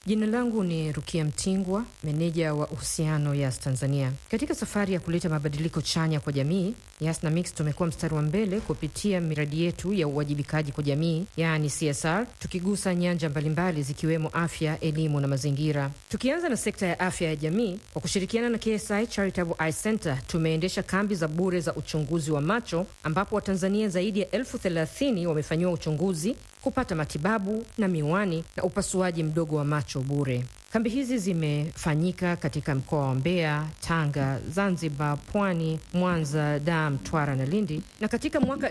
Jina langu ni Rukia Mtingwa, meneja wa uhusiano Yas Tanzania. Katika safari ya kuleta mabadiliko chanya kwa jamii, Yas na Mix tumekuwa mstari wa mbele kupitia miradi yetu ya uwajibikaji kwa jamii, yaani CSR, tukigusa nyanja mbalimbali zikiwemo afya, elimu na mazingira. Tukianza na sekta ya afya ya jamii, kwa kushirikiana na KSI Charitable Eye Center tumeendesha kambi za bure za uchunguzi wa macho ambapo Watanzania zaidi ya elfu thelathini wamefanyiwa uchunguzi kupata matibabu na miwani na upasuaji mdogo wa macho bure. Kambi hizi zimefanyika katika mkoa wa Mbeya, Tanga, Zanzibar, Pwani, Mwanza, Dar, Mtwara na Lindi, na katika mwaka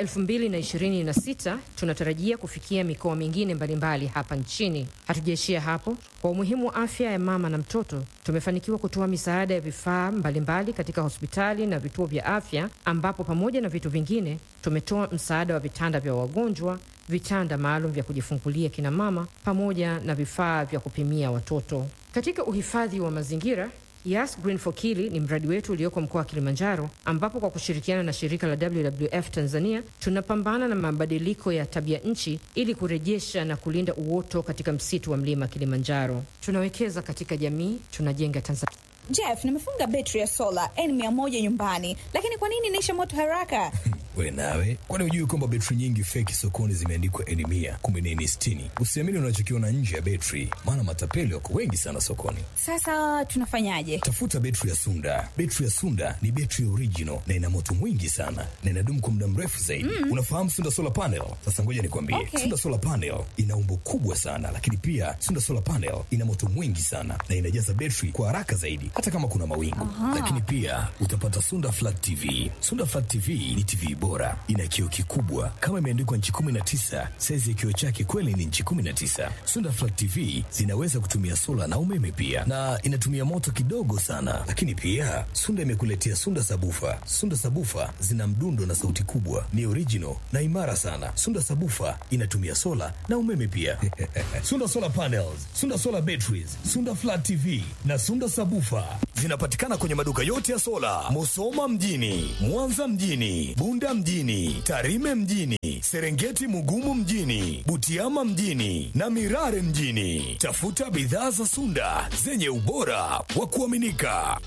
2026 tunatarajia kufikia mikoa mingine mbalimbali hapa nchini. Hatujaishia hapo. Kwa umuhimu wa afya ya mama na mtoto, tumefanikiwa kutoa misaada ya vifaa mbalimbali katika hospitali na vituo vya afya, ambapo pamoja na vitu vingine tumetoa msaada wa vitanda vya wagonjwa vitanda maalum vya kujifungulia kina mama pamoja na vifaa vya kupimia watoto. Katika uhifadhi wa mazingira, Yas Green for Kili ni mradi wetu ulioko mkoa wa Kilimanjaro, ambapo kwa kushirikiana na shirika la WWF Tanzania tunapambana na mabadiliko ya tabia nchi ili kurejesha na kulinda uoto katika msitu wa mlima Kilimanjaro. Tunawekeza katika jamii, tunajenga Tanzania. Jeff, nimefunga betri ya sola N100 nyumbani, lakini kwa nini inaisha moto haraka? We nawe, kwani hujui kwamba betri nyingi feki sokoni zimeandikwa N mia kumbe ni N sitini? Usiamini unachokiona nje ya betri, maana matapeli wako wengi sana sokoni. Sasa tunafanyaje? Tafuta betri ya Sunda. Betri ya Sunda ni betri original na ina moto mwingi sana na inadumu kwa muda mrefu zaidi. Mm. Unafahamu Sunda solar panel? Sasa ngoja nikwambie, Okay. Sunda solar panel ina umbo kubwa sana, lakini pia Sunda solar panel ina moto mwingi sana na inajaza betri kwa haraka zaidi, hata kama kuna mawingu. Lakini pia utapata Sunda flat TV. Sunda flat TV ni TV bora, ina kioo kikubwa kama imeandikwa nchi 19. Saizi ya kioo chake kweli ni nchi 19. Sunda flat TV zinaweza kutumia sola na umeme pia, na inatumia moto kidogo sana. Lakini pia Sunda imekuletea Sunda sabufa. Sunda sabufa zina mdundo na sauti kubwa, ni original na imara sana. Sunda sabufa inatumia sola na umeme pia. Sunda solar panels, Sunda solar batteries, Sunda flat TV na Sunda sabufa zinapatikana kwenye maduka yote ya sola, Musoma mjini, Mwanza mjini, Bunda mjini, Tarime mjini, Serengeti Mugumu mjini, Butiama mjini na Mirare mjini. Tafuta bidhaa za Sunda zenye ubora wa kuaminika.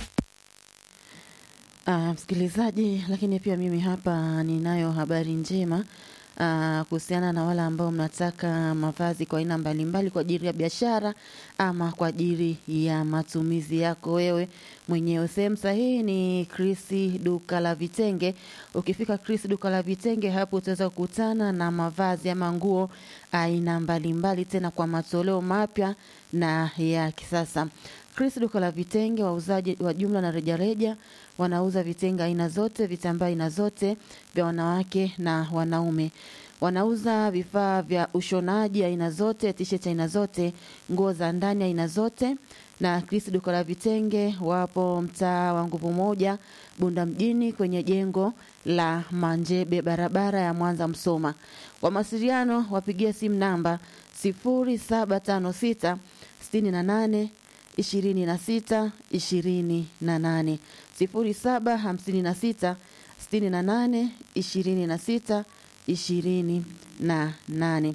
Ah, msikilizaji, lakini pia mimi hapa ninayo habari njema ah, kuhusiana na wale ambao mnataka mavazi kwa aina mbalimbali kwa ajili ya biashara ama kwa ajili ya matumizi yako wewe mwenyewe. Sehemu sahihi ni Chris duka la vitenge. Ukifika Chris duka la vitenge, hapo utaweza kukutana na mavazi ama nguo aina mbalimbali, tena kwa matoleo mapya na ya kisasa. Chris duka la vitenge, wauzaji wa jumla na rejareja, wanauza vitenge aina zote, vitambaa aina zote vya wanawake na wanaume. Wanauza vifaa vya ushonaji aina zote, t-shirt aina zote, nguo za ndani aina zote. Na Chris duka la vitenge wapo mtaa wa Nguvu Moja, Bunda mjini, kwenye jengo la Manjebe, barabara ya Mwanza Msoma. Kwa mawasiliano wapigie simu namba 0756 68 ishirini na sita ishirini na nane sifuri saba hamsini na sita sitini na nane ishirini na sita ishirini na nane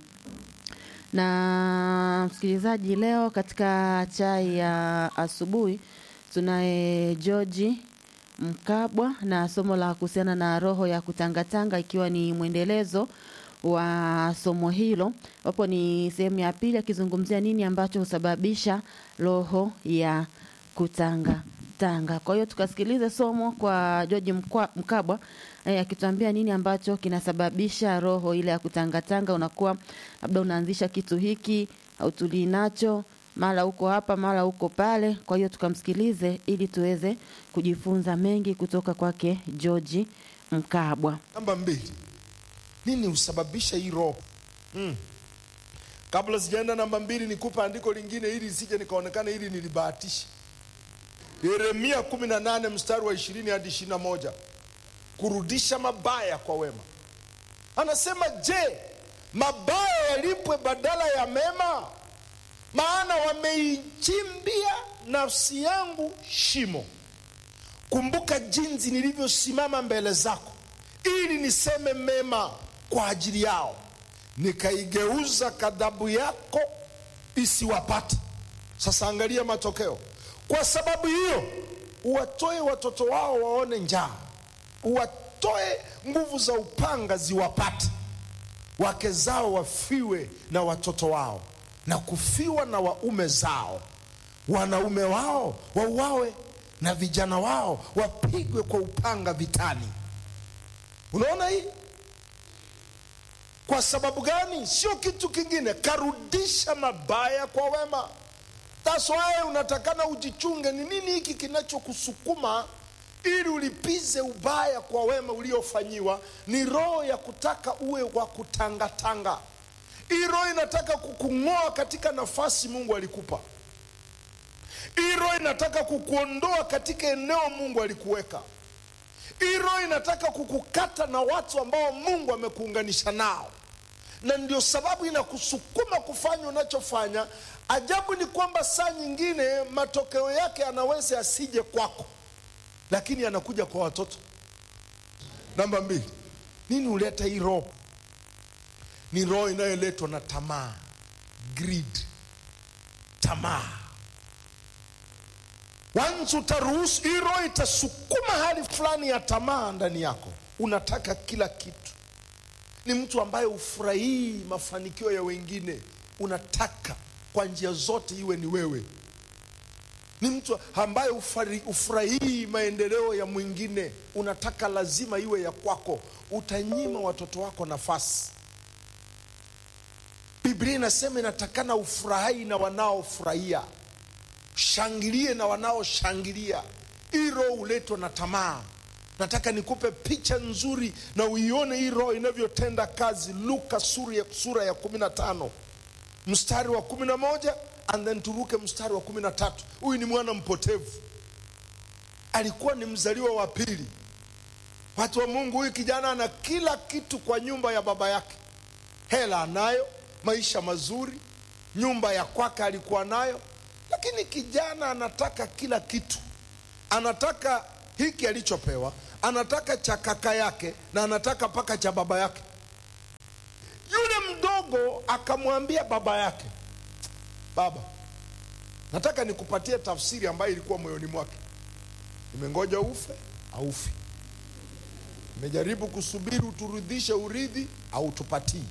na msikilizaji, leo katika chai ya asubuhi tunaye George Mkabwa na somo la kuhusiana na roho ya kutangatanga, ikiwa ni mwendelezo wa somo hilo, ambapo ni sehemu ya pili akizungumzia nini ambacho husababisha roho ya kutanga tanga. Kwa hiyo tukasikilize somo kwa George Mkwa- Mkabwa eh, akituambia nini ambacho kinasababisha roho ile ya kutangatanga. Unakuwa labda unaanzisha kitu hiki hautulii nacho, mara uko hapa, mara uko pale. Kwa hiyo tukamsikilize ili tuweze kujifunza mengi kutoka kwake George Mkabwa. Namba mbili, nini husababisha hii roho mm. Kabla sijaenda namba mbili, nikupa andiko lingine ili isije nikaonekana ili nilibahatisha. Yeremia 18 mstari wa 20 hadi 21, kurudisha mabaya kwa wema. Anasema, je, mabaya yalipwe badala ya mema? Maana wameichimbia nafsi yangu shimo. Kumbuka jinsi nilivyosimama mbele zako ili niseme mema kwa ajili yao, nikaigeuza ghadhabu yako isiwapate. Sasa angalia matokeo. Kwa sababu hiyo, uwatoe watoto wao waone njaa, uwatoe nguvu za upanga ziwapate, wake zao wafiwe na watoto wao, na kufiwa na waume zao, wanaume wao wauawe, na vijana wao wapigwe kwa upanga vitani. Unaona hii? Kwa sababu gani? Sio kitu kingine, karudisha mabaya kwa wema. That's why unatakana ujichunge, ni nini hiki kinachokusukuma ili ulipize ubaya kwa wema uliofanyiwa. Ni roho ya kutaka uwe wa kutangatanga. Hii roho inataka kukung'oa katika nafasi Mungu alikupa. Hii roho inataka kukuondoa katika eneo Mungu alikuweka. Hii roho inataka kukukata na watu ambao Mungu amekuunganisha nao, na ndio sababu inakusukuma kufanya unachofanya. Ajabu ni kwamba saa nyingine matokeo yake anaweza asije kwako, lakini anakuja kwa watoto. Namba mbili, nini huleta hii roho? Ni roho inayoletwa na tamaa, greed, tamaa. Once utaruhusu hii roho itasukuma hali fulani ya tamaa ndani yako, unataka kila kitu. Ni mtu ambaye ufurahii mafanikio ya wengine, unataka kwa njia zote iwe ni wewe. Ni mtu ambaye ufari- ufurahii maendeleo ya mwingine, unataka lazima iwe ya kwako. Utanyima watoto wako nafasi. Biblia inasema inatakana ufurahi na wanaofurahia shangilie na wanaoshangilia. Hii roho huletwa na tamaa. Nataka nikupe picha nzuri na uione hii roho inavyotenda kazi. Luka sura ya, sura ya kumi na tano mstari wa kumi na moja and then turuke mstari wa kumi na tatu. Huyu ni mwana mpotevu, alikuwa ni mzaliwa wa pili. Watu wa Mungu, huyu kijana ana kila kitu kwa nyumba ya baba yake, hela anayo, maisha mazuri, nyumba ya kwake alikuwa nayo, lakini kijana anataka kila kitu. Anataka hiki alichopewa, anataka cha kaka yake na anataka mpaka cha baba yake. Yule mdogo akamwambia baba yake, baba, nataka nikupatie tafsiri ambayo ilikuwa moyoni mwake. Nimengoja ufe aufi, nimejaribu kusubiri uturudishe urithi au tupatii.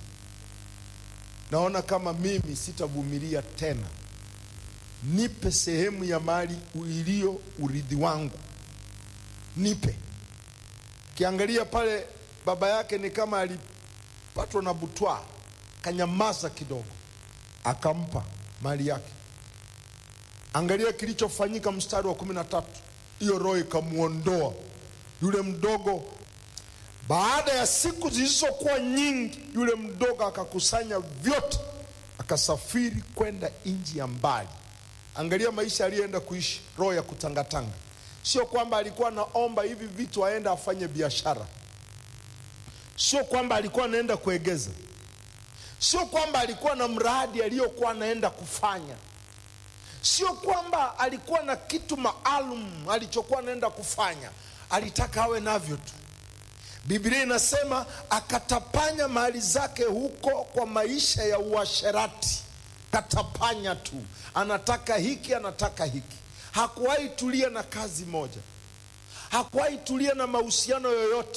Naona kama mimi sitavumilia tena, nipe sehemu ya mali iliyo urithi wangu, nipe. Kiangalia pale baba yake ni kama alipatwa na butwa, kanyamaza kidogo, akampa mali yake. Angalia kilichofanyika mstari wa kumi na tatu. Hiyo roho ikamwondoa yule mdogo. Baada ya siku zilizokuwa nyingi, yule mdogo akakusanya vyote, akasafiri kwenda nchi ya mbali. Angalia maisha aliyoenda kuishi, roho ya kutangatanga. Sio kwamba alikuwa anaomba hivi vitu aende afanye biashara, sio kwamba alikuwa anaenda kuegeza, sio kwamba alikuwa na mradi aliyokuwa anaenda kufanya, sio kwamba alikuwa na kitu maalum alichokuwa anaenda kufanya. Alitaka awe navyo tu. Biblia inasema akatapanya mali zake huko kwa maisha ya uasherati, katapanya tu, anataka hiki, anataka hiki. Hakuwahi tulia na kazi moja, hakuwahi tulia na mahusiano yoyote,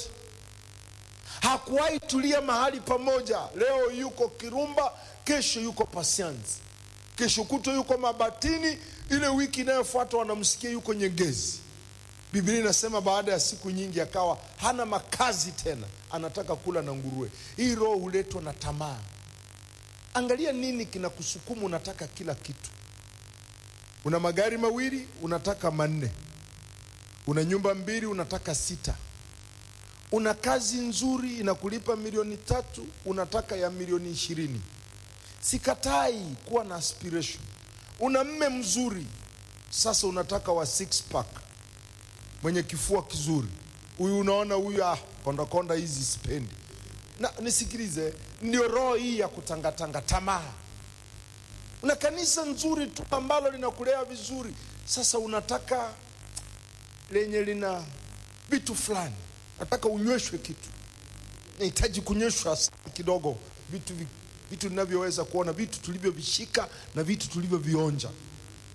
hakuwahi tulia mahali pamoja. Leo yuko Kirumba, kesho yuko Pasianzi, kesho kuto yuko Mabatini, ile wiki inayofuata wanamsikia yuko Nyegezi. Biblia inasema baada ya siku nyingi akawa hana makazi tena, anataka kula na nguruwe. Hii roho huletwa na tamaa. Angalia nini kinakusukuma, unataka kila kitu. Una magari mawili, unataka manne. Una nyumba mbili, unataka sita. Una kazi nzuri inakulipa milioni tatu, unataka ya milioni ishirini. Sikatai kuwa na aspiration. Una mme mzuri, sasa unataka wa six pack mwenye kifua kizuri. Huyu unaona huyu, ah, konda konda hizi sipendi. Na nisikilize, ndio roho hii ya kutangatanga, tamaa. Una kanisa nzuri tu ambalo linakulea vizuri, sasa unataka lenye lina vitu fulani, nataka unyweshwe kitu, nahitaji kunyweshwa kidogo vitu vi- vitu ninavyoweza kuona, vitu tulivyovishika na vitu tulivyovionja.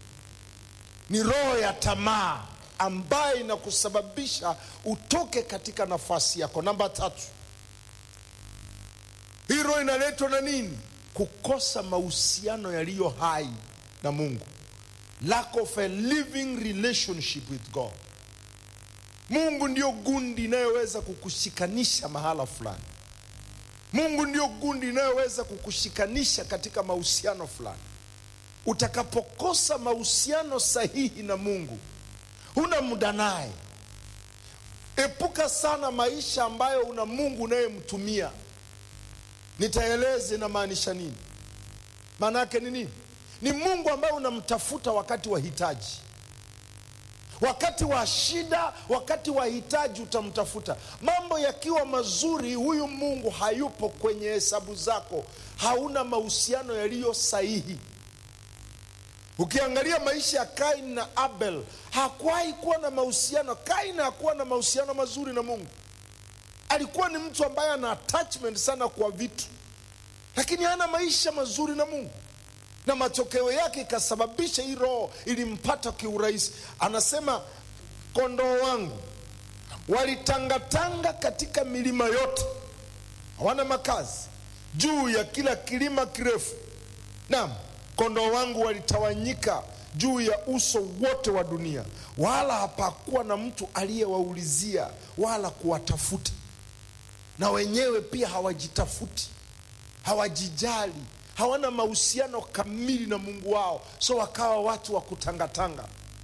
ni roho ya tamaa ambayo inakusababisha utoke katika nafasi yako namba tatu hii roho inaletwa na nini kukosa mahusiano yaliyo hai na mungu lack of a living relationship with god mungu ndio gundi inayoweza kukushikanisha mahala fulani mungu ndio gundi inayoweza kukushikanisha katika mahusiano fulani utakapokosa mahusiano sahihi na mungu huna muda naye epuka sana maisha ambayo una mungu unayemtumia nitaeleze inamaanisha nini maana yake ni nini ni mungu ambaye unamtafuta wakati wa hitaji wakati wa shida wakati wa hitaji utamtafuta mambo yakiwa mazuri huyu mungu hayupo kwenye hesabu zako hauna mahusiano yaliyo sahihi ukiangalia maisha ya kain na abel hakuwahi kuwa na mahusiano kain hakuwa na mahusiano mazuri na mungu alikuwa ni mtu ambaye ana attachment sana kwa vitu lakini hana maisha mazuri na mungu na matokeo yake ikasababisha hii roho ilimpata kiurahisi anasema kondoo wangu walitangatanga katika milima yote hawana makazi juu ya kila kilima kirefu naam kondoo wangu walitawanyika juu ya uso wote wa dunia wala hapakuwa na mtu aliyewaulizia wala kuwatafuta na wenyewe pia hawajitafuti hawajijali hawana mahusiano kamili na mungu wao so wakawa watu wa kutangatanga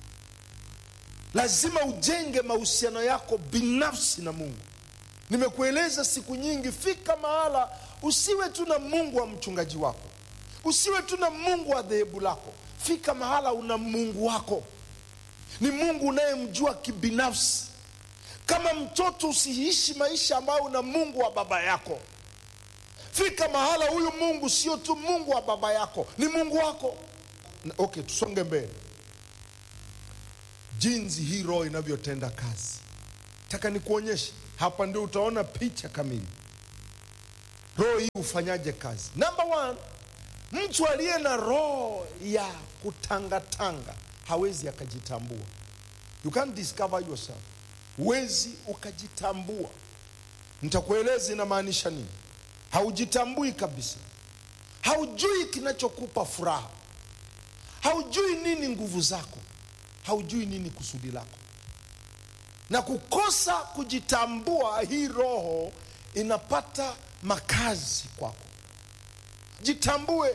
lazima ujenge mahusiano yako binafsi na mungu nimekueleza siku nyingi fika mahala usiwe tu na mungu wa mchungaji wako usiwe tu na mungu wa dhehebu lako fika mahala una mungu wako ni mungu unayemjua kibinafsi kama mtoto usiishi maisha ambayo una mungu wa baba yako fika mahala huyu mungu sio tu mungu wa baba yako ni mungu wako Na- okay tusonge mbele jinsi hii roho inavyotenda kazi taka nikuonyeshe hapa ndio utaona picha kamili roho hii hufanyaje kazi namba one mtu aliye na roho ya kutangatanga hawezi akajitambua you can't discover yourself huwezi ukajitambua nitakueleza inamaanisha nini haujitambui kabisa haujui kinachokupa furaha haujui nini nguvu zako haujui nini kusudi lako na kukosa kujitambua hii roho inapata makazi kwako jitambue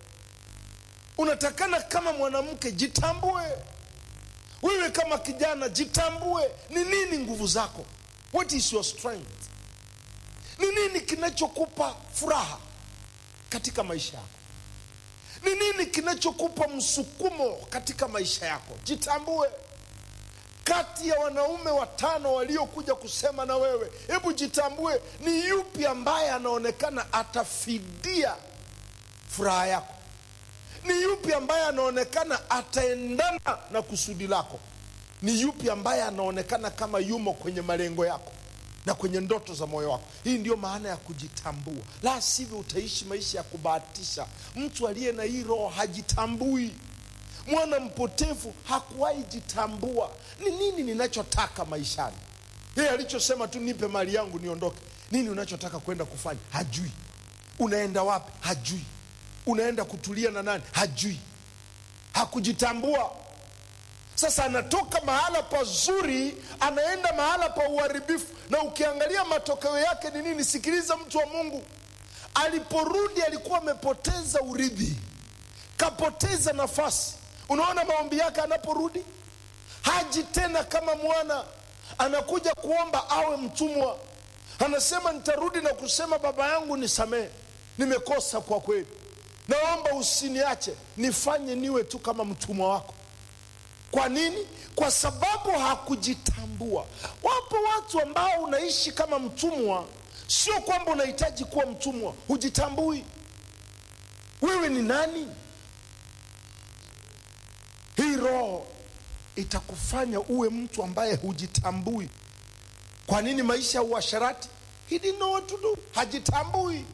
unatakana kama mwanamke jitambue wewe kama kijana jitambue ni nini nguvu zako what is your strength ni nini kinachokupa furaha katika maisha yako ni nini kinachokupa msukumo katika maisha yako jitambue kati ya wanaume watano waliokuja kusema na wewe hebu jitambue ni yupi ambaye anaonekana atafidia furaha yako ni yupi ambaye anaonekana ataendana na kusudi lako ni yupi ambaye anaonekana kama yumo kwenye malengo yako na kwenye ndoto za moyo wako hii ndio maana ya kujitambua la sivyo utaishi maisha ya kubahatisha mtu aliye na hii roho hajitambui mwana mpotevu hakuwahi jitambua ni nini ninachotaka maishani yeye alichosema tu nipe mali yangu niondoke nini unachotaka kwenda kufanya hajui unaenda wapi hajui unaenda kutulia na nani hajui hakujitambua sasa anatoka mahala pazuri anaenda mahala pa uharibifu na ukiangalia matokeo yake ni nini sikiliza mtu wa mungu aliporudi alikuwa amepoteza urithi kapoteza nafasi unaona maombi yake anaporudi haji tena kama mwana anakuja kuomba awe mtumwa anasema nitarudi na kusema baba yangu nisamehe nimekosa kwa kweli naomba usiniache nifanye niwe tu kama mtumwa wako kwa nini kwa sababu hakujitambua wapo watu ambao unaishi kama mtumwa sio kwamba unahitaji kuwa mtumwa hujitambui wewe ni nani hii roho itakufanya uwe mtu ambaye hujitambui kwa nini maisha ya uasharati he didn't know what to do hajitambui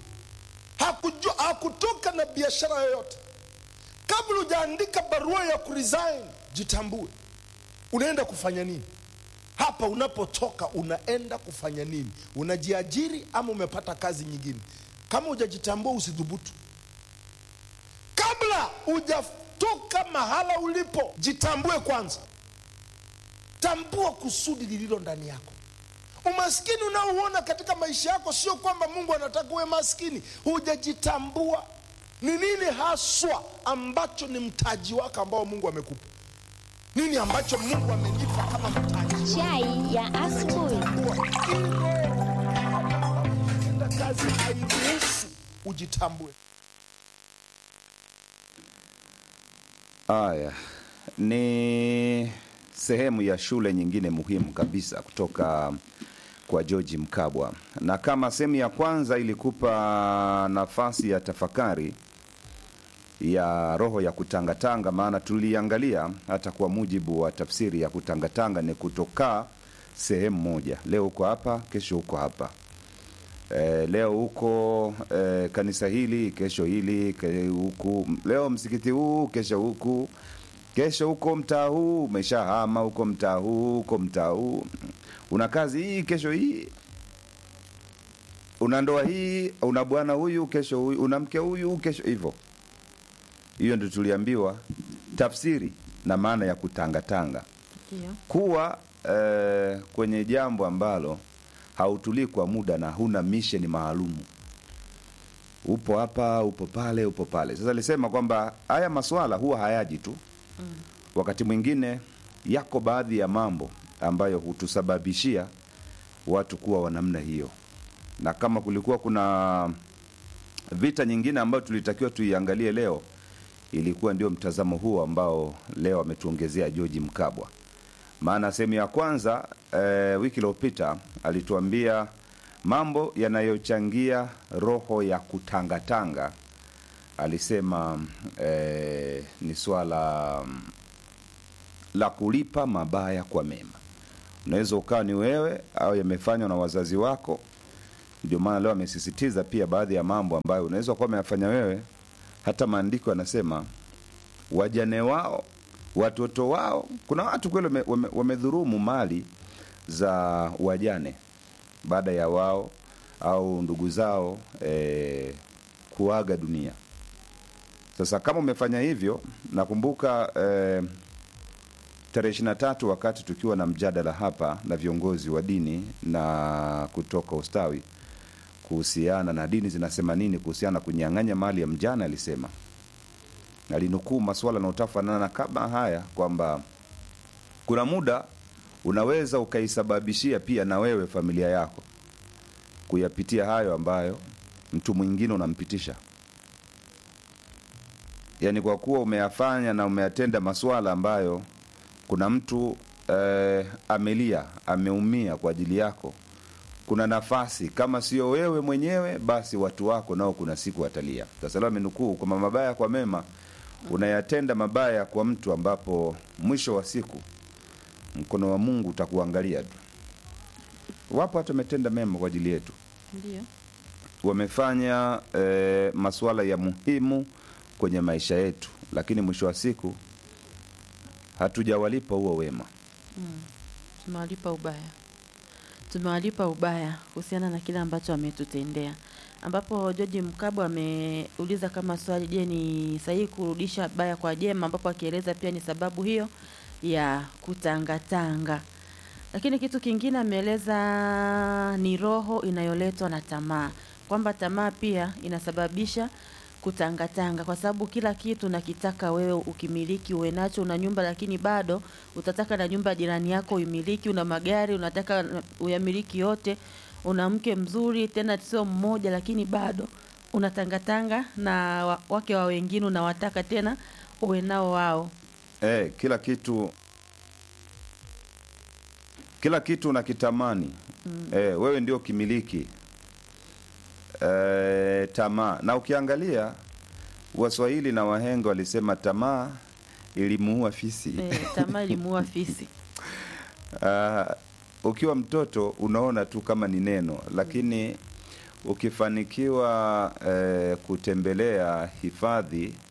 hakujua, hakutoka na biashara yoyote kabla hujaandika barua ya kuresign jitambue unaenda kufanya nini hapa unapotoka unaenda kufanya nini unajiajiri ama umepata kazi nyingine kama hujajitambua usidhubutu kabla hujatoka mahala ulipo jitambue kwanza tambua kusudi lililo ndani yako umaskini unaouona katika maisha yako sio kwamba mungu anataka uwe maskini hujajitambua ni nini haswa ambacho ni mtaji wako ambao mungu amekupa nini ambacho mungu amenipa kama mtaji Chai ya asubuhi. Tenda kazi hairuhusu ujitambue Haya ni sehemu ya shule nyingine muhimu kabisa kutoka kwa George Mkabwa, na kama sehemu ya kwanza ilikupa nafasi ya tafakari ya roho ya kutangatanga, maana tuliangalia hata kwa mujibu wa tafsiri ya kutangatanga ni kutokaa sehemu moja, leo uko hapa, kesho uko hapa e, leo huko e, kanisa hili, kesho hili ke, huku, leo msikiti huu, kesho huku, kesho huko mtaa huu, umeshahama huko mtaa huu, huko mtaa huu, una kazi hii, kesho hii una ndoa hii, una bwana huyu, kesho huyu, una mke huyu, kesho hivyo. Hiyo ndio tuliambiwa tafsiri na maana ya kutangatanga Ndio. kuwa eh, kwenye jambo ambalo hautulii kwa muda na huna misheni maalumu upo hapa upo pale upo pale sasa alisema kwamba haya maswala huwa hayaji tu mm. wakati mwingine yako baadhi ya mambo ambayo hutusababishia watu kuwa wa namna hiyo na kama kulikuwa kuna vita nyingine ambayo tulitakiwa tuiangalie leo ilikuwa ndio mtazamo huo ambao leo ametuongezea George Mkabwa maana sehemu ya kwanza e, wiki iliyopita alituambia mambo yanayochangia roho ya kutangatanga alisema e, ni swala mm, la kulipa mabaya kwa mema unaweza ukawa ni wewe au yamefanywa na wazazi wako ndio maana leo amesisitiza pia baadhi ya mambo ambayo unaweza kuwa umeyafanya wewe hata maandiko yanasema wajane wao watoto wao kuna watu kweli wame- wame- wamedhurumu mali za wajane baada ya wao au ndugu zao eh, kuaga dunia sasa kama umefanya hivyo nakumbuka eh, tarehe ishiri na tatu wakati tukiwa na mjadala hapa na viongozi wa dini na kutoka ustawi kuhusiana na dini zinasema nini kuhusiana na kunyang'anya mali ya mjane alisema alinukuu maswala yanayotafanana kama haya kwamba kuna muda unaweza ukaisababishia pia na wewe familia yako kuyapitia hayo ambayo mtu mwingine unampitisha yaani kwa kuwa umeyafanya na umeyatenda maswala ambayo kuna mtu eh, amelia ameumia kwa ajili yako kuna nafasi kama sio wewe mwenyewe basi watu wako nao kuna siku watalia sasa leo amenukuu kwamba mabaya kwa mema unayatenda mabaya kwa mtu ambapo mwisho wa siku mkono wa mungu utakuangalia tu wapo hata wametenda mema kwa ajili yetu Ndio. wamefanya eh, masuala ya muhimu kwenye maisha yetu lakini mwisho wa siku hatujawalipa huo wema tumewalipa ubaya tumewalipa ubaya kuhusiana na kile ambacho ametutendea ambapo George Mkabwa ameuliza kama swali je ni sahihi kurudisha baya kwa jema ambapo akieleza pia ni sababu hiyo ya kutangatanga lakini kitu kingine ameeleza ni roho inayoletwa na tamaa kwamba tamaa pia inasababisha kutangatanga kwa sababu kila kitu nakitaka wewe ukimiliki uwe nacho una nyumba lakini bado utataka na nyumba ya jirani yako uimiliki una magari unataka na- uyamiliki yote una mke mzuri tena sio mmoja lakini bado unatangatanga na wa- wake wa wengine unawataka tena uwe nao wao eh, kila kitu kila kitu unakitamani mm. eh, wewe ndio kimiliki eh, tamaa na ukiangalia waswahili na wahenga walisema tamaa ilimuua fisi e, tamaa ilimuua fisi Ah, ukiwa mtoto unaona tu kama ni neno lakini ukifanikiwa eh, kutembelea hifadhi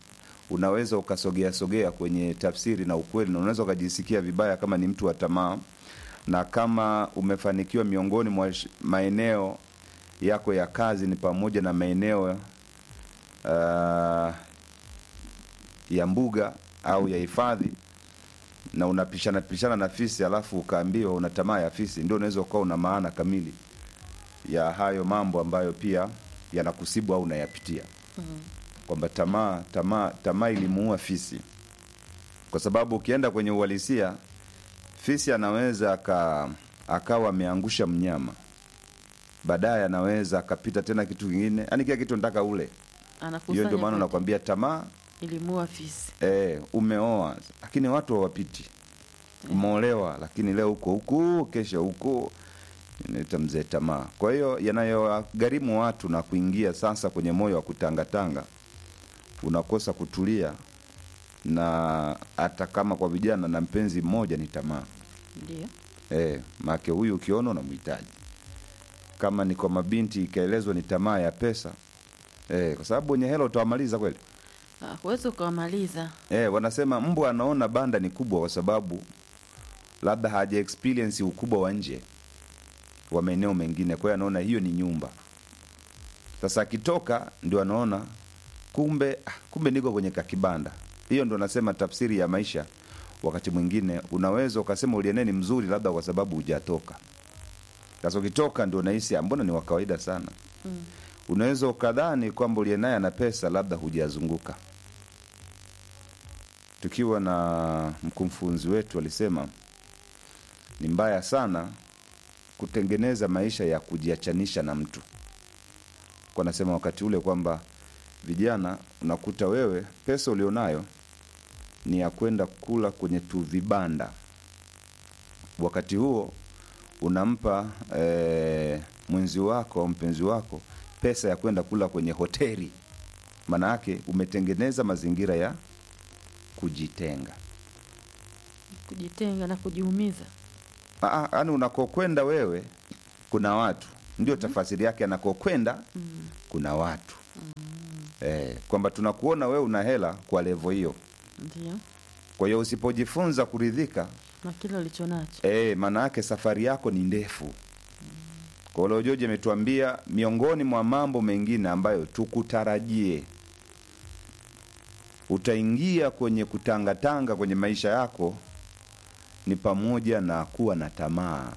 unaweza ukasogea sogea kwenye tafsiri na ukweli, na unaweza ukajisikia vibaya kama ni mtu wa tamaa, na kama umefanikiwa miongoni mwa sh- maeneo yako ya kazi ni pamoja na maeneo uh, ya mbuga au ya hifadhi na unapishana pishana na fisi alafu ukaambiwa una tamaa ya fisi, ndio unaweza ukawa una maana kamili ya hayo mambo ambayo pia yanakusibu au unayapitia kwamba tamaa tamaa tamaa ilimuua fisi, kwa sababu ukienda kwenye uhalisia fisi anaweza aka, akawa ameangusha mnyama, baadaye anaweza akapita tena kitu kingine, yani kila kitu nataka ule. Hiyo anakusanya ndio maana vyote. nakwambia tamaa ilimua fisi eh, umeoa lakini watu hawapiti. Umeolewa lakini leo huko huku, kesho huku, inaita mzee tamaa. Kwa hiyo yanayogharimu watu na kuingia sasa kwenye moyo wa kutangatanga, unakosa kutulia, na hata kama kwa vijana na mpenzi mmoja ni tamaa ndio eh, make huyu ukiona unamhitaji. Kama ni kwa mabinti ikaelezwa ni tamaa ya pesa eh, kwa sababu wenye hela utawamaliza kweli. Ah, huwezi ukawamaliza Eh, wanasema mbwa anaona banda ni kubwa kwa sababu labda haja experience ukubwa wa nje wa maeneo mengine, kwa hiyo anaona hiyo ni nyumba. Sasa akitoka ndio anaona kumbe, ah, kumbe niko kwenye kakibanda. Hiyo ndo nasema tafsiri ya maisha. Wakati mwingine unaweza ukasema uliene ni mzuri, labda kwa sababu hujatoka. Sasa ukitoka ndio unahisi "Ah, mbona ni wa kawaida sana. Unaweza ukadhani kwamba uliye naye ana pesa, labda hujazunguka tukiwa na mkufunzi wetu alisema ni mbaya sana kutengeneza maisha ya kujiachanisha na mtu kwa nasema wakati ule kwamba vijana unakuta wewe pesa ulionayo ni ya kwenda kula kwenye tu vibanda wakati huo unampa eh, mwenzi wako au mpenzi wako pesa ya kwenda kula kwenye hoteli maana yake umetengeneza mazingira ya kujitenga kujitenga na kujiumiza yaani unakokwenda wewe kuna watu ndio tafasiri yake anakokwenda kuna watu eh, kwamba tunakuona wewe una hela kwa levo hiyo ndio kwa hiyo usipojifunza kuridhika na kile ulicho nacho eh, maana yake safari yako ni ndefu kwa hiyo Joji ametuambia miongoni mwa mambo mengine ambayo tukutarajie utaingia kwenye kutangatanga kwenye maisha yako ni pamoja na kuwa na tamaa.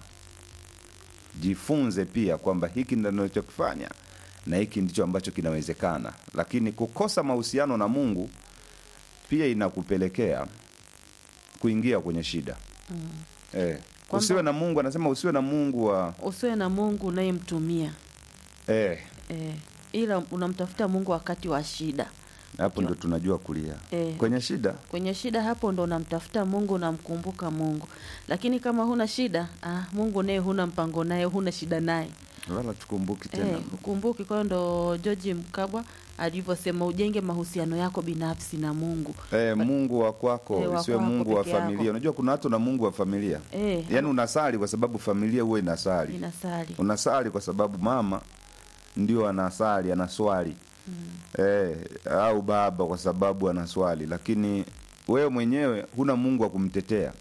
Jifunze pia kwamba hiki ndio ninachokifanya na hiki ndicho ambacho kinawezekana, lakini kukosa mahusiano na Mungu pia inakupelekea kuingia kwenye shida mm. eh, Kwamba- usiwe na Mungu, anasema usiwe na Mungu wa usiwe na mungu unayemtumia eh, eh, ila unamtafuta mungu wakati wa shida hapo ndo tunajua kulia Eh. kwenye shida. kwenye shida hapo ndo unamtafuta mungu unamkumbuka mungu lakini kama huna shida ah, mungu naye huna mpango naye huna shida naye wala tukumbuki tena eh, ukumbuki kwayo ndo georgi mkabwa alivyosema ujenge mahusiano yako binafsi na mungu Eh, Mungu wa kwako Eh, wa isiwe kwako Mungu wa peke yako. familia. Unajua kuna watu na Mungu wa familia eh, yaani unasali kwa sababu familia huwa inasali, inasali unasali kwa sababu mama ndio anasali anaswali eh, au baba kwa sababu anaswali, lakini wewe mwenyewe huna Mungu wa kumtetea.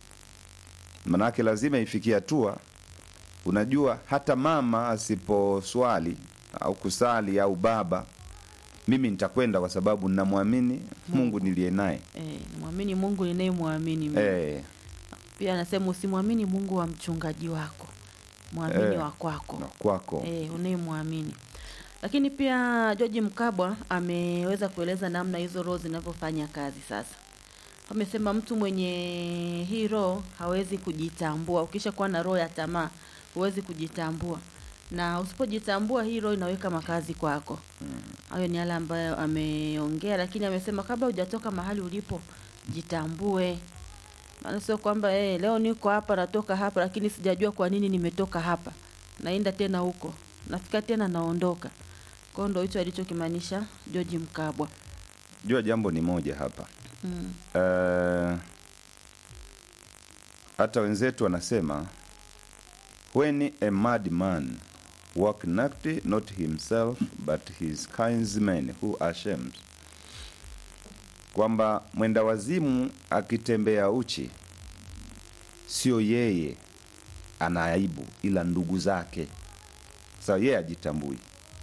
Manake lazima ifikie hatua, unajua hata mama asiposwali au kusali au baba, mimi nitakwenda kwa sababu ninamwamini Mungu niliye naye eh, mwamini mungu ninayemwamini mimi. eh, pia anasema usimwamini mungu wa mchungaji wako mwamini Eh, wa kwako na kwako e, unayemwamini lakini pia George Mkabwa ameweza kueleza namna hizo roho zinavyofanya kazi sasa amesema mtu mwenye hii roho hawezi kujitambua ukisha kuwa na roho ya tamaa huwezi kujitambua na usipojitambua hii roho inaweka makazi kwako hayo ni yale ambayo ameongea lakini amesema kabla hujatoka mahali ulipo jitambue maana sio kwamba eh, leo niko hapa natoka hapa lakini sijajua kwa nini nimetoka hapa naenda tena huko nafika tena naondoka kwao ndo hicho alichokimaanisha George Mkabwa jua jambo ni moja hapa mm. Eh, hata wenzetu wanasema when a mad man walk naked not himself but his kinsmen who are shamed kwamba mwenda wazimu akitembea uchi sio yeye ana aibu ila ndugu zake sawa yeye ajitambui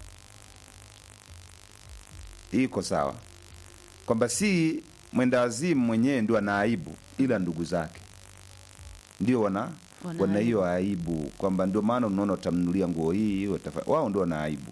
hii iko sawa kwamba si mwenda wazimu mwenyewe ndio ana aibu ila ndugu zake ndio wana Wana wana hiyo aibu kwamba ndio maana unaona utamnulia nguo hii watafa- wao ndio wana aibu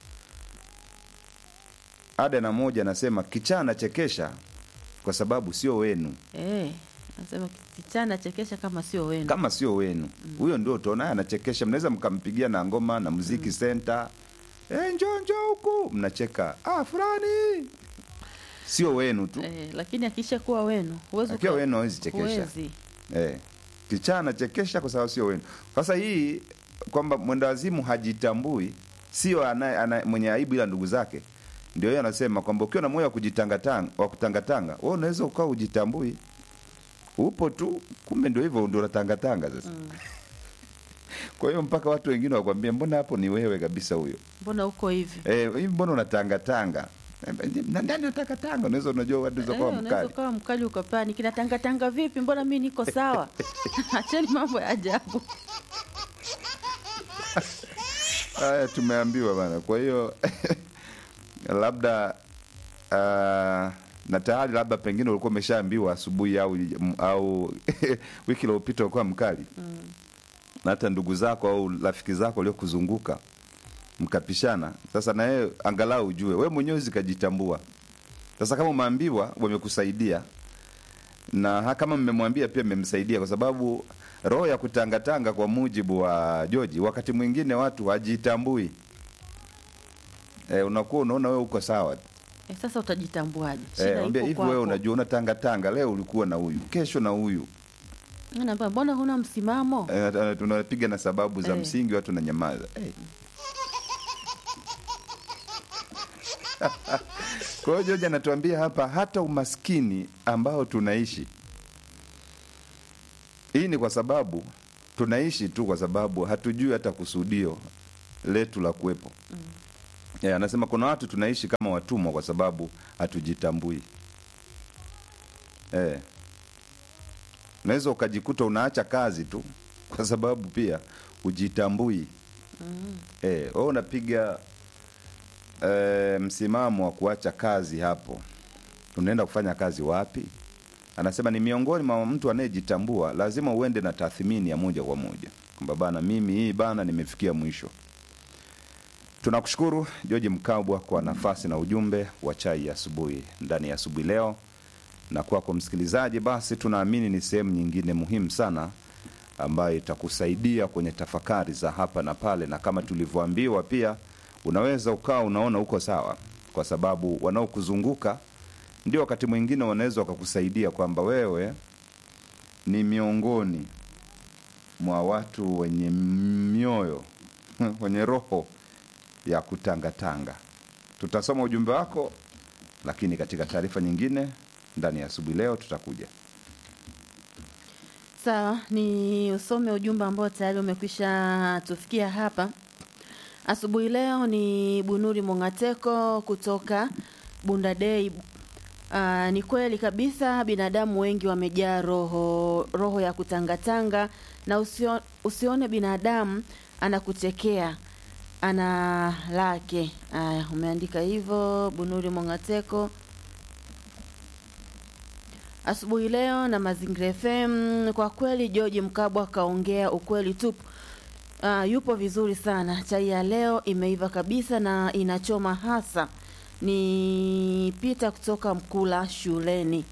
ada na moja anasema kichaa anachekesha kwa sababu sio wenu Eh, nasema kichana chekesha kama sio wenu. kama sio wenu huyo ndio utaona anachekesha mnaweza mkampigia na ngoma na muziki center eh njoo njoo huku mnacheka ah fulani sio wenu tu Eh, lakini akisha kuwa wenu huwezi akiwa uka- wenu hawezi chekesha huwezi. eh kichaa anachekesha kwa sababu sio wenu sasa hii kwamba mwendawazimu hajitambui sio anaye- anaye- mwenye aibu ila ndugu zake ndio yeye anasema kwamba ukiwa na moyo wa kujitangatanga wa kutangatanga wewe unaweza ukawa ujitambui upo tu kumbe ndio hivyo ndio unatangatanga sasa kwa hiyo mpaka watu wengine wakwambia mbona hapo ni wewe kabisa huyo Mbona uko hivi? eh hivi mbona unatangatanga Eh, na ndani unatangatanga unaweza unajua watu Eh, zakawa unaweza mkali ukawa mkali ukapani kinatangatanga vipi? Mbona mi niko sawa? Acheni mambo ya ajabu. haya tumeambiwa bana kwa hiyo labda uh, na tayari labda pengine ulikuwa umeshaambiwa asubuhi au au wiki iliyopita ulikuwa mkali na hata ndugu zako au rafiki zako waliokuzunguka mkapishana sasa na yeye angalau ujue we mwenyewe zikajitambua sasa kama umeambiwa wamekusaidia na ha- kama mmemwambia pia mmemsaidia kwa sababu roho ya kutangatanga kwa mujibu wa joji wakati mwingine watu hajitambui e, unakuwa unaona wewe uko sawa Eh, sasa utajitambuaje? Shida e, ipo ambia hivi kwako. wewe unajua unatangatanga leo ulikuwa na huyu kesho na huyu Naambia, mbona huna msimamo? e, tunapiga na sababu za Eh. msingi watu nanyamaza hey. kwa hiyo joji anatuambia hapa hata umaskini ambao tunaishi hii ni kwa sababu tunaishi tu kwa sababu hatujui hata kusudio letu la kuwepo mm. yeah, anasema kuna watu tunaishi kama watumwa kwa sababu hatujitambui eh. unaweza ukajikuta unaacha kazi tu kwa sababu pia hujitambui mm. eh, wewe unapiga eh, msimamo wa kuacha kazi hapo unaenda kufanya kazi wapi anasema ni miongoni mwa mtu anayejitambua lazima uende na tathmini ya moja kwa moja kwamba bana mimi hii bana nimefikia mwisho tunakushukuru george mkabwa kwa nafasi na ujumbe wa chai ya asubuhi ndani ya asubuhi leo na kwako msikilizaji basi tunaamini ni sehemu nyingine muhimu sana ambayo itakusaidia kwenye tafakari za hapa na pale na kama tulivyoambiwa pia unaweza ukawa unaona uko sawa kwa sababu wanaokuzunguka ndio wakati mwingine wanaweza wakakusaidia kwamba wewe ni miongoni mwa watu wenye mioyo wenye roho ya kutangatanga tutasoma ujumbe wako lakini katika taarifa nyingine ndani ya asubuhi leo tutakuja Sawa, ni usome ujumbe ambao tayari umekwisha tufikia hapa asubuhi leo. Ni Bunuri Mongateko kutoka Bundadei. Uh, ni kweli kabisa, binadamu wengi wamejaa roho roho ya kutangatanga, na usio, usione binadamu anakuchekea ana lake. Aya, umeandika hivyo Bunuri Mongateko asubuhi leo na Mazingira FM. Kwa kweli George Mkabwa kaongea ukweli tupu. Uh, yupo vizuri sana. Chai ya leo imeiva kabisa na inachoma hasa. Ni Pita kutoka Mkula shuleni.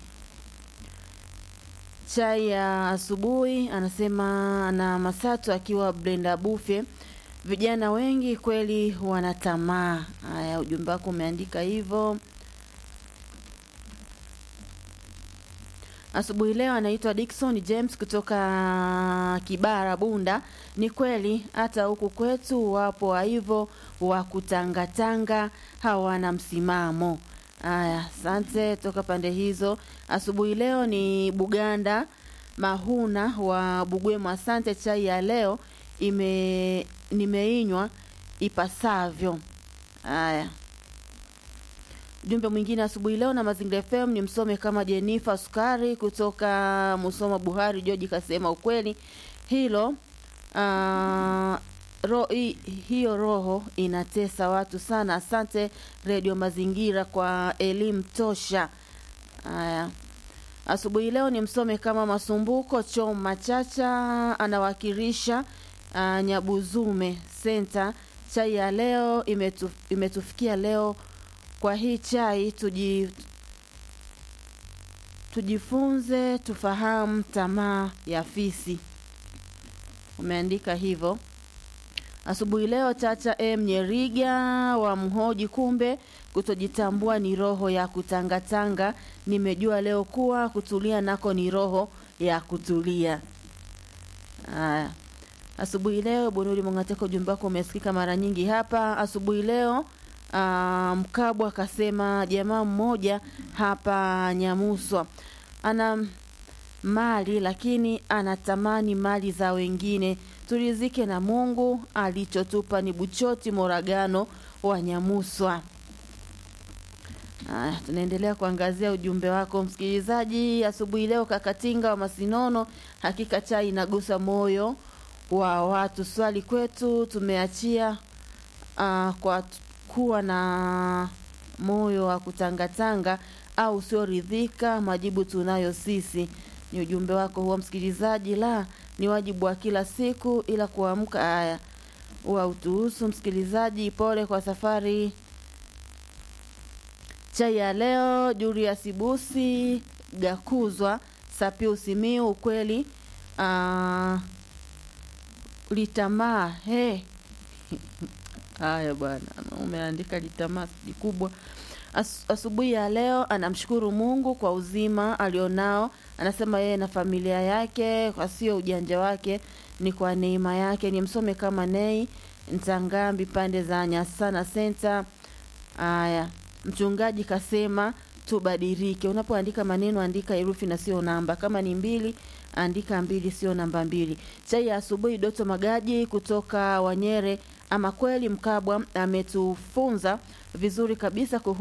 Chai ya asubuhi anasema na Masatu akiwa Brenda Bufe. Vijana wengi kweli wana tamaa. Haya, ujumbe wako umeandika hivyo. Asubuhi leo anaitwa Dickson James kutoka Kibara Bunda. Ni kweli hata huku kwetu wapo wa hivyo wa kutangatanga, hawana msimamo. Haya, asante toka pande hizo. Asubuhi leo ni Buganda Mahuna wa Bugwemo. Asante, chai ya leo ime nimeinywa ipasavyo. Haya, Ujumbe mwingine asubuhi leo na Mazingira FM ni msome kama Jenifa Sukari kutoka Musoma Buhari. George kasema ukweli hilo ah, ro, hi, hiyo roho inatesa watu sana. Asante Radio Mazingira kwa elimu tosha. Haya, asubuhi leo ni msome kama Masumbuko Chom Machacha anawakilisha uh, Nyabuzume Center. Chai ya leo imetu, imetufikia leo. Kwa hii chai tuji, tujifunze tufahamu tamaa ya fisi. Umeandika hivyo asubuhi leo. Chacha M Nyeriga wa mhoji, kumbe kutojitambua ni roho ya kutangatanga. Nimejua leo kuwa kutulia nako ni roho ya kutulia. Haya, asubuhi leo Bunuri Mongateko, ujumbe wako umesikika mara nyingi hapa asubuhi leo. Ah, Mkabwa akasema jamaa mmoja hapa Nyamuswa ana mali lakini anatamani mali za wengine. Turizike na Mungu, alichotupa ni Buchoti Moragano wa Nyamuswa. Aya, tunaendelea kuangazia ujumbe wako msikilizaji asubuhi leo. Kakatinga wa Masinono, hakika chai inagusa moyo wa watu. Swali kwetu tumeachia ah, kwa t- kuwa na moyo wa kutangatanga au usioridhika. Majibu tunayo sisi. Ni ujumbe wako huo msikilizaji. La, ni wajibu wa kila siku, ila kuamka haya huwa utuhusu msikilizaji. Pole kwa safari chai ya leo. Julius Busi Gakuzwa Sapiu Simiu, ukweli ah, litamaa he haya bwana, umeandika litamaa ni kubwa. As, asubuhi ya leo anamshukuru Mungu kwa uzima alionao. Anasema yeye na familia yake, kwa sio ujanja wake, ni kwa neema yake. Ni msome kama Nei Ntangambi, pande za Nyasana Center. Haya, mchungaji kasema tubadilike. Unapoandika maneno andika herufi na sio namba. Kama ni mbili andika mbili, sio namba mbili. Chai ya asubuhi, Doto Magaji kutoka Wanyere. Ama kweli Mkabwa ametufunza vizuri kabisa kuhusu